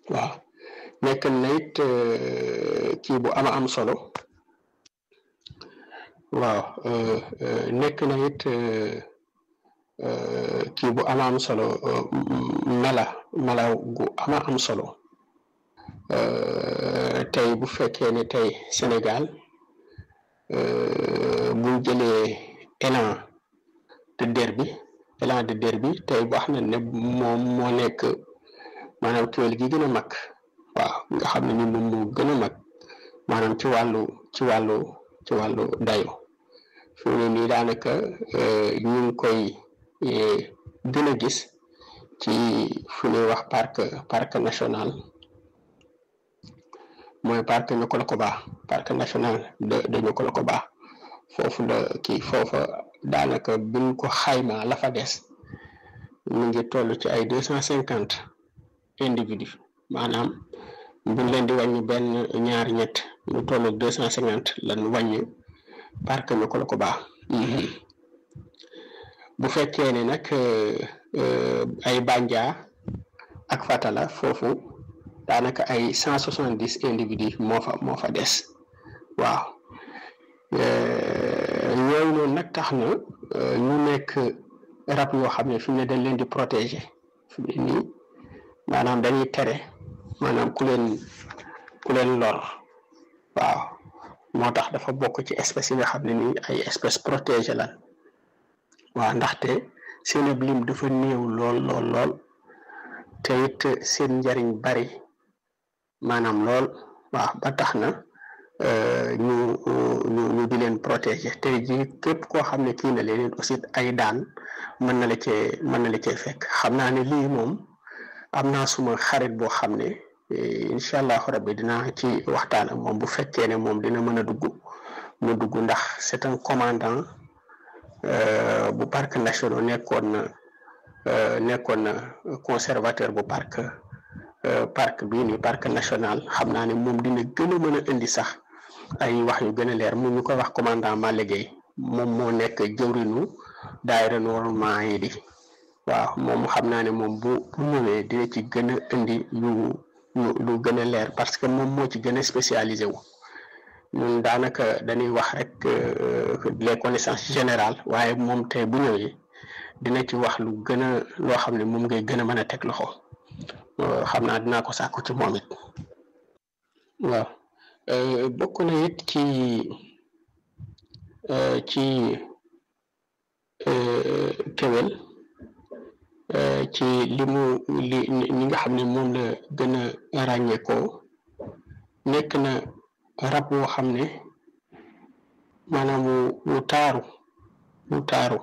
waaw nekk na it kii bu ama am solo waaw nekk na it kii bu ama am solo mela mela gu ama am solo tey bu fekkee ne tey Sénégal bu jëlee élan de Derby élan de Derby tey wax na ne moom moo nekk maanaam kéwél gi gën a mag waaw nga xam ne ni moom moo gën a mag maanaam ci wàllu ci wàllu ci wàllu dayo fi mu ne nii daanaka ñu ngi koy gën a gis ci fu ñuy wax parc parc national mooy parc Niokolo-Koba parc national de de Niokolo-Koba foofu la kii foofa daanaka buñ ko xayma la fa des mu ngi toll ci ay deux cent cinquante individus maanaam buñ leen di wàññi benn ñaar ñett ñu toll deux cent cinquante lan wàññi parc Niokolo-Koba bu fekkee ne nag ay Bandia ak Fatala foofu daanaka ay cent soixante dix individus moo fa moo fa des waaw yooyu noonu nag tax na ñu nekk rab yoo xam ne fi mu ne dañ leen di protéger fi mu ne nii maanaam dañuy tere maanaam ku leen ku leen lor waaw moo tax dafa bokk ci espèces yi nga xam ne nii ay espèces protégées lan waaw ndaxte seen lim dafa néew lool lool lool te it seen njariñ bari maanaam lool waaw ba tax na ñu ñu ñu di leen protéger te ji képp koo xam ne kii na leen aussi ay daan mën na la cee mën na la cee fekk xam naa ne lii moom am naa suma xarit boo xam ne incha allahu rabbi dinaa ci waxtaan ak moom bu fekkee ne moom dina mën a dugg mu dugg ndax c'est un commandant bu parc national nekkoon na nekkoon na conservateur bu parc parc bii nii parc national xam naa ne moom dina gën a mën a indi sax ay wax yu gën a leer mu ñu koy wax commandant Malick Gueye moom moo nekk jëwrinu daayira Noorama yi di waaw moom xam naa ne moom bu bu ñëwee dina ci gën a indi yu yu lu gën a leer parce que moom moo ci gën a spécialisé wu ñun daanaka dañuy wax rek les connaissances générales waaye moom tey bu ñëwee dina ci wax lu gën a loo xam ne moom ngay gën a mën a teg loxo xam naa dinaa ko sàkku ci moom it waaw bokk na it ci ci kéwél ci li mu li ñi nga xam ne moom la gën a ràññeekoo nekk na rab woo xam ne maanaam wu taaru wu taaru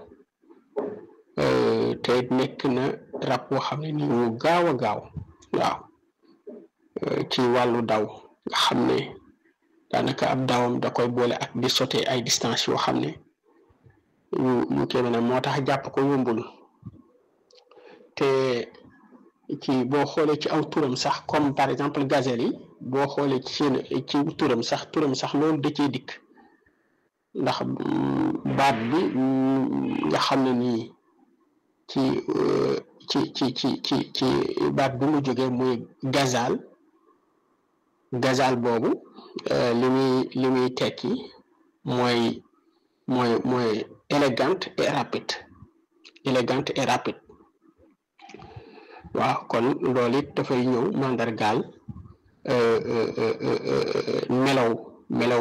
te nekk na rab woo xam ne ni wu gaaw a gaaw waaw ci wàllu daw nga xam ne daanaka ab dawam da koy boole ak di sauter ay distance yoo xam ne yu yu kéeme na moo tax jàpp ko yombul te ci boo xoolee ci aw turam sax comme par exemple gazelle yi boo xoolee ci seen ci turam sax turam sax loolu da cee dikk ndax baat bi nga xam ne nii ci ci ci ci ci ci baat bi mu jógee muy gazal gazal boobu li muy li muy tekki mooy mooy mooy élégante et rapide élégante et rapide waaw kon loolu it dafay ñëw mandargaal melaw melaw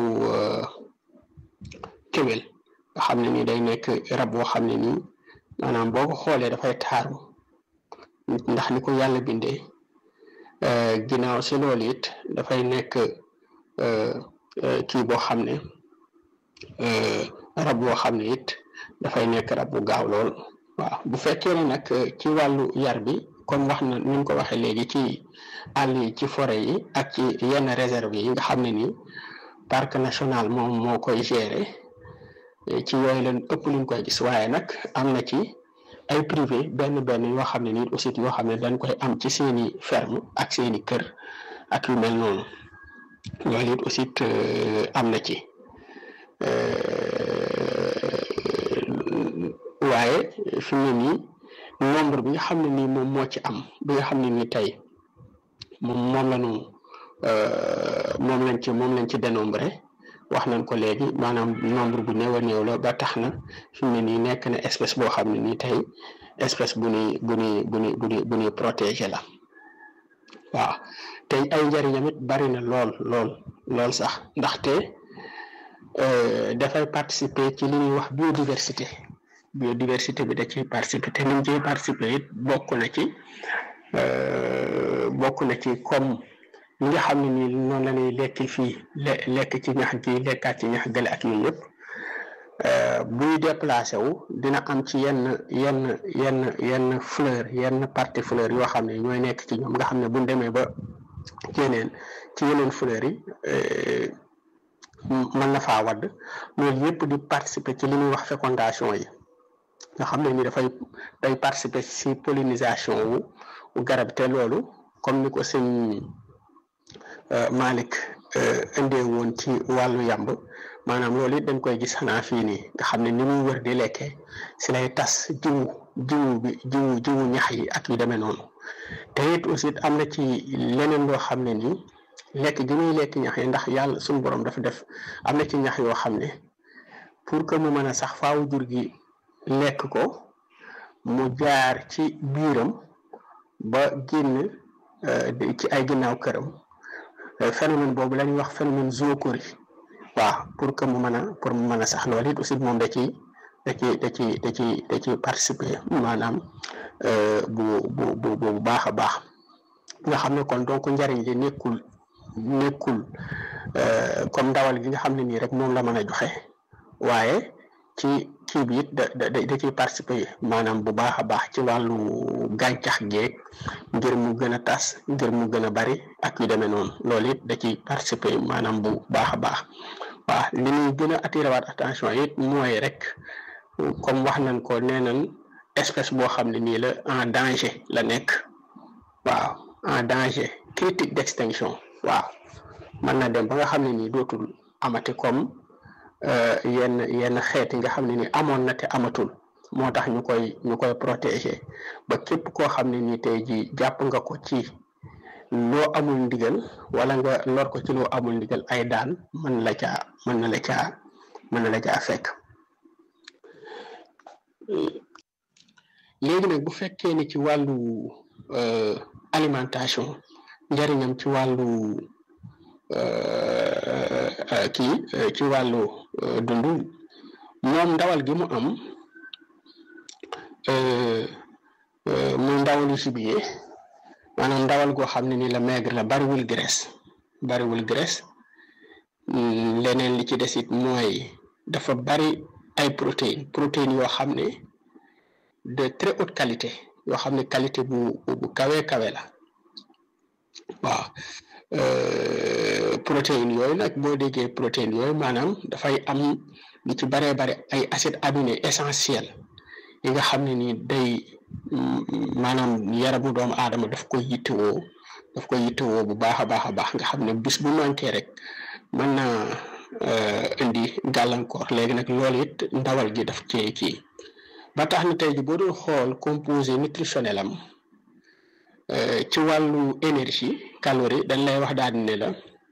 kéwél nga xam ne ni day nekk rab boo xam ne nii maanaam boo ko xoolee dafay taaru ndax ni ko yàlla bindee ginnaaw si loolu it dafay nekk kii boo xam ne rab boo xam ne it dafay nekk rab bu gaaw lool waaw bu fekkee ne nag ci wàllu yar bi comme wax na ni ñu ko waxee léegi ci àll yi ci forêt yi ak ci yenn réserve yi nga xam ne nii parc national moom moo koy gérer ci yooyu leen ëpp luñ koy gis waaye nag am na ci ay privé benn benn yoo xam ne nii aussi yoo xam ne dañ koy am ci seeni ferme ak seeni kër ak yu mel noonu loolu it aussi am na ci waaye fi mu ne nii nombre bi nga xam ne nii moom moo ci am bi nga xam ne nii tey moom moom la ñu moom lañ ci moom lañ ci dénombré wax nañ ko léegi maanaam nombre bu néew a néew la ba tax na fi mu ne nii nekk na espèce boo xam ne nii tey espèce bu ñuy bu ñuy bu ñuy bu ñuy bu ñuy protégé la waaw tey ay njëriñam it bari na lool lool lool sax ndaxte dafay participer ci li ñuy wax biodiversité biodiversité bi da ciy participer te ni mu ciy participer it bokk na ci bokk na ci comme ñi nga xam ne nii noonu la ñuy lekk fii lekk ci ñax gi lekkaat ci ñax gële ak yooyu yëpp buy déplacé wu dina am ci yenn yenn yenn yenn fleur yenn partie fleur yoo xam ne ñooy nekk ci ñoom nga xam ne buñ demee ba yeneen ci yeneen fleur yi mën na faa wadd loolu yëpp di participer ci li ñuy wax fécondation yi nga xam ne ni dafay day participer ci pollinisation wu garab te loolu comme ni ko sëñ Malick indee woon ci wàllu yàmb maanaam loolu it dañ koy gis xanaa fii nii nga xam ne ni muy wër di lekkee si lay tas jiwu jiwu bi jiwu jiwu ñax yi ak yu demee noonu te it aussi am na ci leneen loo xam ne nii lekk gi muy lekk ñax yi ndax yàlla suñu borom dafa def am na ci ñax yoo xam ne pour que mu mën a sax faaw jur gi lekk ko mu jaar ci biiram ba génn ci ay ginnaaw këram phénomène boobu la ñuy wax phénomène zoochorie waaw pour que mu mën a pour mu mën a sax loolu it aussi moom da ciy da ciy da ciy da ciy da ciy participer maanaam bu bu bu bu baax a baax nga xam ne kon donc njariñ li nekkul nekkul comme ndawal gi nga xam ne nii rek moom la mën a joxe waaye ci kii bi it da da da ciy participer maanaam bu baax a baax ci wàllu gàncax geeg ngir mu gën a tas ngir mu gën a bari ak yu demee noonu loolu it da ciy participer maanaam bu baax a baax waaw li ñuy gën a attiré waat attention it mooy rek comme wax nañ ko nee nañ espèce boo xam ne nii la en danger la nekk waaw en danger critique d'extinction waaw mën na dem ba nga xam ne nii dootul amati comme yenn yenn xeet yi nga xam ne ni amoon na te amatul moo tax ñu koy ñu koy protéger ba képp koo xam ne ni tey ji jàpp nga ko ci loo amul ndigal wala nga lor ko ci loo amul ndigal ay daan mën la caa mën na la caa mën na la caa fekk léegi nag bu fekkee ni ci wàllu alimentation njariñam ci wàllu kii ci wàllu dund moom ndawal gi mu am muy ndawalu gibier maanaam ndawal goo xam ne ni la maigre la bariwul graisse bariwul graisse leneen li ci des it mooy dafa bari ay protéines protéines yoo xam ne de très haute qualité yoo xam ne qualité bu bu kawe kawe la waaw protéines yooyu nag boo déggee protéines yooyu maanaam dafay am lu ci baree bare ay acides aminés essentiels yi nga xam ne ni day maanaam yaramu doomu aadama daf koy yittewoo daf koy yittewoo bu baax a baax a baax nga xam ne bis bu manqué rek mën naa indi gàllankoor léegi nag loolu it ndawal gi daf cee kii ba tax na tey ji boo doon xool composé nutritionnel am ci wàllu énergie calorie dañ lay wax daal ne la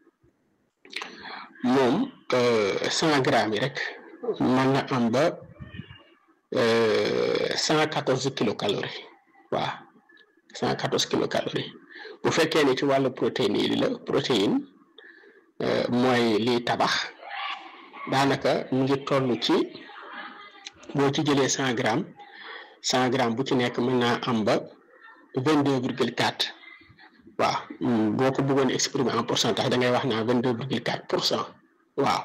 moom cent grammes yi rek mën na am ba cent quatorze kilocalories waaw cent quatorze kilocalories bu fekkee ne ci wàllu protéine yi la protéine mooy liy tabax daanaka mu ngi toll ci boo ci jëlee cent grammes cent grammes bu ci nekk mën naa am ba vingt deux virgule quatre waaw boo ko bëggoon exprimer en pourcentage da ngay wax naa vingt deux virgule quatre pour cent waaw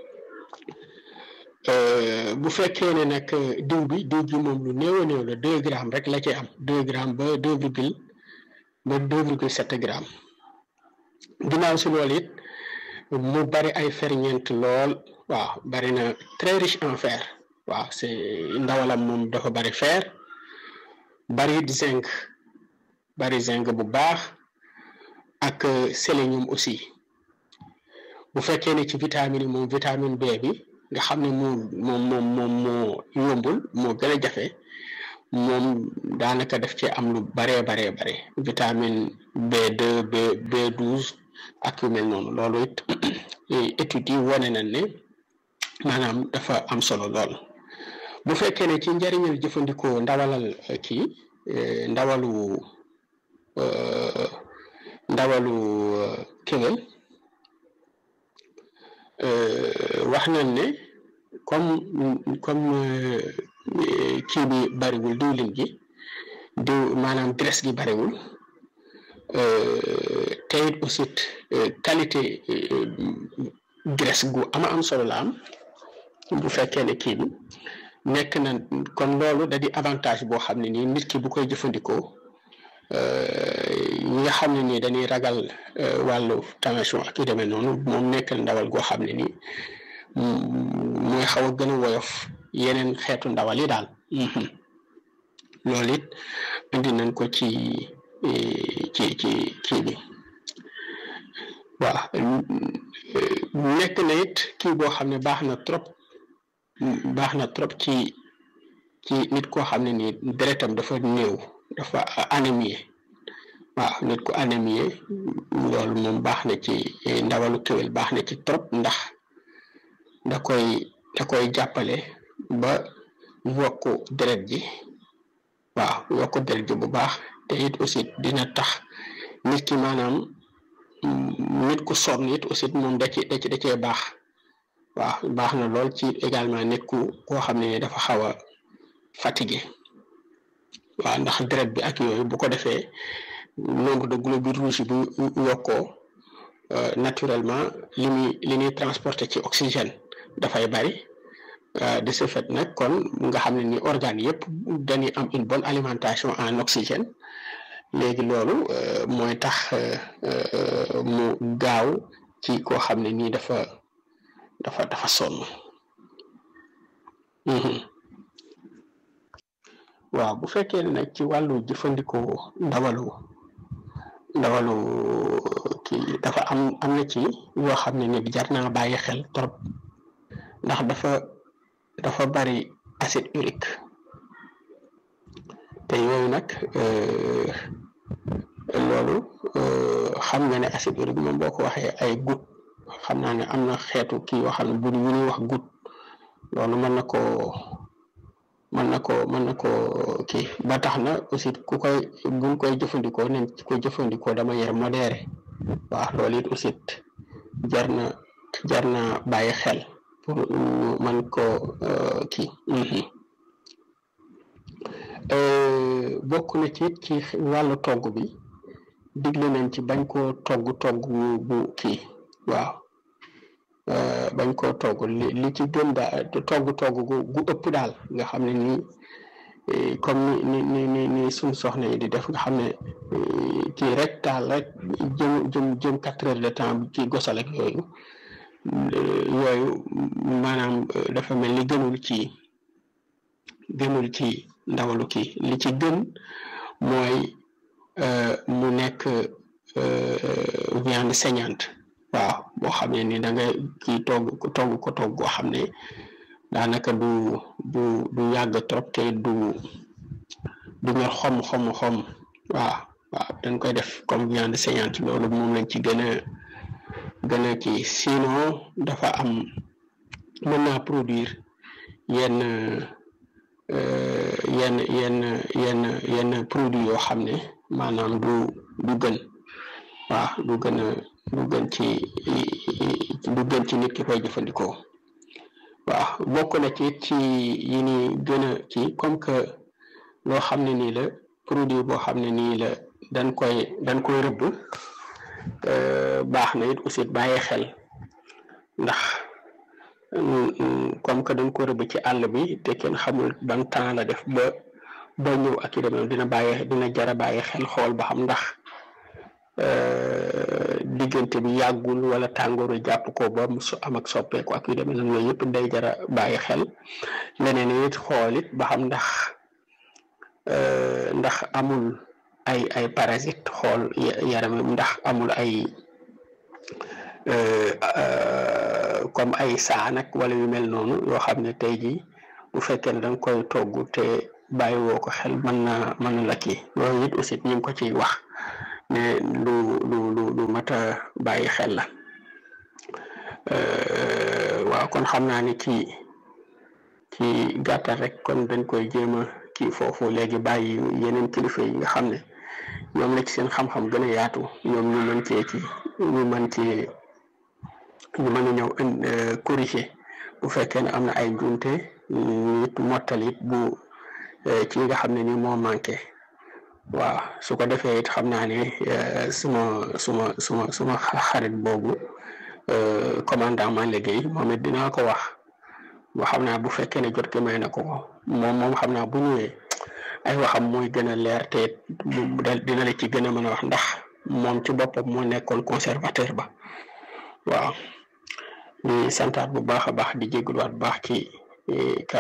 bu fekkee ne nag diw bi diw bi moom lu néew a néew la deux grammes rek la ci am deux grammes ba deux virgule ba deux virgule sept grammes ginnaaw si loolu it mu bari ay ferñeent lool waaw bari na très riche en fer waaw c'est ndawalam moom dafa bari fer bari zinc bari zinc bu baax ak sélénium aussi bu fekkee ne ci vitamine yi moom vitamine B bi nga xam ne moom moom moom moom moo yombul moo gën a jafe moom daanaka def ci am lu baree baree bare vitamine B2 B B12 ak yu mel noonu loolu it études yi wane nañ ne maanaam dafa am solo lool bu fekkee ne ci njëriñal jëfandikoo ndawalal kii ndawalu ndawalu kéwél wax nañ ne comme comme kii bi bariwul diwlin gi diw maanaam graisse gi bariwul te it aussi qualité graisse gu ama am solo la am bu fekkee ne kii bi nekk na kon loolu da di avantage boo xam ne nii nit ki bu koy jëfandikoo ñi nga xam ne nii dañuy ragal wàllu tension ak yu demee noonu moom nekk na ndawal goo xam ne nii mooy xaw a gën a woyof yeneen xeetu ndawal yi daal loolu it indi nañ ko ci ci ci kii bi waaw nekk na it kii boo xam ne baax na trop baax na trop ci ci nit koo xam ne nii deretam dafa néew dafa anémie waaw nit ku anémie loolu moom baax na ci ndawalu kéwél baax na ci trop ndax da koy da koy jàppale ba yokk deret ji waaw yokk deret ji bu baax te it aussi dina tax nit ki maanaam nit ku sonn it aussi moom da ci da ci da cee baax waaw baax na lool ci également nit ku koo xam ne dafa xaw a fatigué waaw ndax deret bi ak yooyu bu ko defee nombre de globules rouges bu yokkoo naturellement li muy li ñuy transporté ci oxygène dafay bari de ce fait nag kon nga xam ne ni organes yëpp dañuy am une bonne alimentation en oxygène léegi loolu mooy tax mu gaaw ci koo xam ne nii dafa dafa dafa sonn waaw bu fekkee ne nag ci wàllu jëfandikoo ndawalu ndawalu kii dafa am am na ci yoo xam ne nit jar naa bàyyi xel trop ndax dafa dafa bari acide urique te yooyu nag loolu xam nga ne acide urique moom boo ko waxee ay goutte xam naa ne am na xeetu kii yoo xam ne bu ñu ñuy wax goutte loolu mën na koo mën na ko mën na ko kii ba tax na aussi ku koy buñ koy jëfandikoo nañ ko jëfandikoo dama yere modéré waaw loolu it aussi jar na jar na bàyyi xel pour ñu mën ko kii bokk na ci ci wàllu togg bi digle nañ ci bañ koo togg togg bu kii waaw bañ koo togg li li ci gën daal togg togg gu gu ëpp daal nga xam ne nii comme ni ni ni ni suñ soxna yi di def nga xam ne kii rek daal rek jëm jëm jëm quatre heures de temps ci gosal ak yooyu yooyu maanaam dafa mel ni gënul ci gënul ci ndawalu kii li ci gën mooy mu nekk viande saignante waaw boo xam ne ni da nga kii togg togg ko togg goo xam ne daanaka du du du yàgg trop te du du ñor xom xom xom waaw waaw dañ koy def comme viande saignante loolu moom lañ ci gën a gën a kii sinon dafa am mën naa produire yenn yenn yenn yenn yenn produit yoo xam ne maanaam du du gën waaw du gën a du gën ci du gën ci nit ki koy jëfandikoo waaw bokk na ci ci yi ni gën a ci comme que loo xam ne nii la produit boo xam ne nii la dañ koy dañ koy rëbb baax na it aussi bàyyi xel ndax comme que dañ ko rëbb ci àll bi te kenn xamul ban temps la def ba ba ñëw ak i demee dina bàyyi dina jara bàyyi xel xool ba xam ndax diggante bi yàggul wala tàngooru jàpp ko ba mu am ak soppeeku ak yu demee noonu yooyu yëpp day jara bàyyi xel leneen it xool it ba xam ndax ndax amul ay ay parasite xool yaram ndax amul ay comme ay saan ak wala yu mel noonu yoo xam ne tey jii bu fekkee ne da nga koy togg te bàyyi woo ko xel mën na mën na la kii loolu it aussi ñu ngi ko ciy wax ne lu lu lu lu mat a bàyyi xel la waaw kon xam naa ni ci ci gàttal rek kon dañ koy jéem a kii foofu léegi bàyyi yeneen kilifa yi nga xam ne ñoom la ci seen xam-xam gën a yaatu ñoom ñu mën cee ci ñu mën ci ñu mën a ñëw corriger bu fekkee ne am na ay njuumte nit mottali it bu ci nga xam ne ni moo manqué waaw su ko defee it xam naa ne suma suma suma suma xarit boobu commandant man liggéey moom it dinaa ko wax boo xam naa bu fekkee ne jot gi may na ko moom moom xam naa bu ñëwee ay waxam mooy gën a leer te dina la ci gën a mën a wax ndax moom ci boppam moo nekkoon conservateur ba waaw di santaat bu baax a baax di jégaluwaat bu baax ci